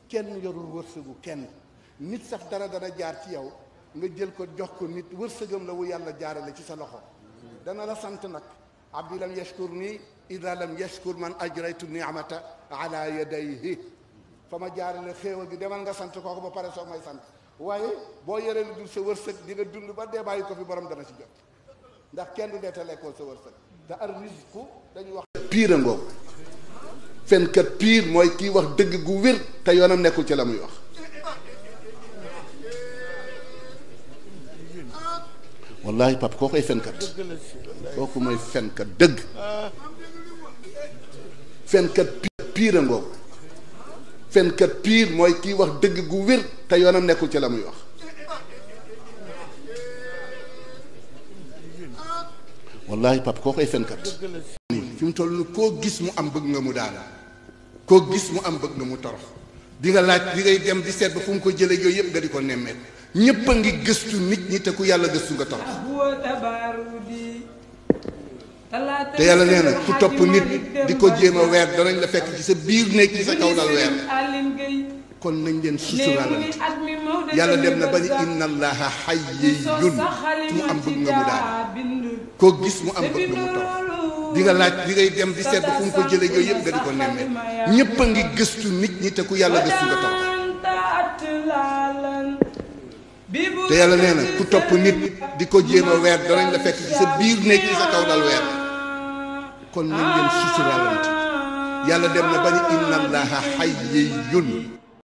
kenn yorul wërsëgu kenn nit sax dara dana jaar ci yow nga jël ko jox ko nit wërsëgam la wu yàlla jaarale ci sa loxo dana la sant nag abdi lam yashkur nii ida lam yashkur man ajraytu niamata ala yadayhi fa ma jaarale xéewal gi demal nga sant kooku ba pare soo may sant waaye boo yoree lu dul sa wërsëg di nga dund ba dee bàyyi ko fi borom dana ci jot ndax kenn du dee te lekkoo sa wërsëg te ar risku dañuy wax piir a ngoog fenkat piir mooy kii wax dëgg gu wér te yoonam nekkul ci la muy wax wallahi pap koo koy fenkat kooku mooy fenkat dëgg fenkat piir a ngoog fenkat piir mooy kii wax dëgg gu wér te yoonam nekkul ci la muy wax wallahi pap koo koy fenkat fi mu toll ni koo gis mu am bëgg nga mu daal koo gis mu am bëgg nga mu torox di nga laaj di ngay dem di seet ba fu mu ko jëlee yooyu yëpp nga di ko nemmeet ñépp a ngi gëstu nit ñi te ku yàlla gëstu nga torox te yàlla nee na ku topp nit di ko jéem a weer danañ la fekk ci sa biir néeg ci sa kaw dal weer kon nañ leen suturaalante yàlla dem na ba ni inna allaha hayyun mu am bëgg nga mu daal koo gis mu am bëgg nga mu torox di nga laaj di ngay dem di seet ba fu mu ko jëlee yooyu yëpp nga di ko nemmeet ñépp a ngi gëstu nit ñi te ku yàlla gëstu nga torox te yàlla nee na ku topp nit di ko jéem a weer danañ la fekk ci sa biir néeg ci sa kaw dal weer kon nañ leen suturaalante yàlla dem na ba ni inna allaha hayyun